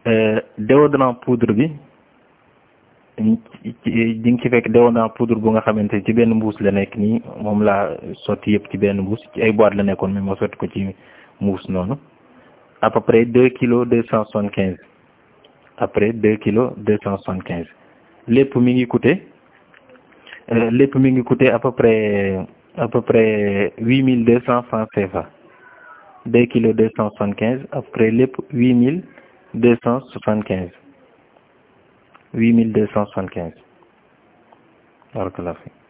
déodorant poudre bi di nga ci fekk déodorant poudre bu nga xamante ci benn mbuus la nekk nii moom laa sotti yëpp ci benn mbuus ci ay boîte la nekkoon mais ma sotti ko ci mbuus noonu à peu près deux kilos deux cent soixante quinze après deux kilos deux cent soixante quinze lépp mi ngi coûté lépp mi ngi coûté à peu près à peu près huit mille deux cent francs CFA deux kilos deux cent soixante quinze après lépp huit mille deux cent soixante quinze huit mille deux cent soixante quinze barakallahu fi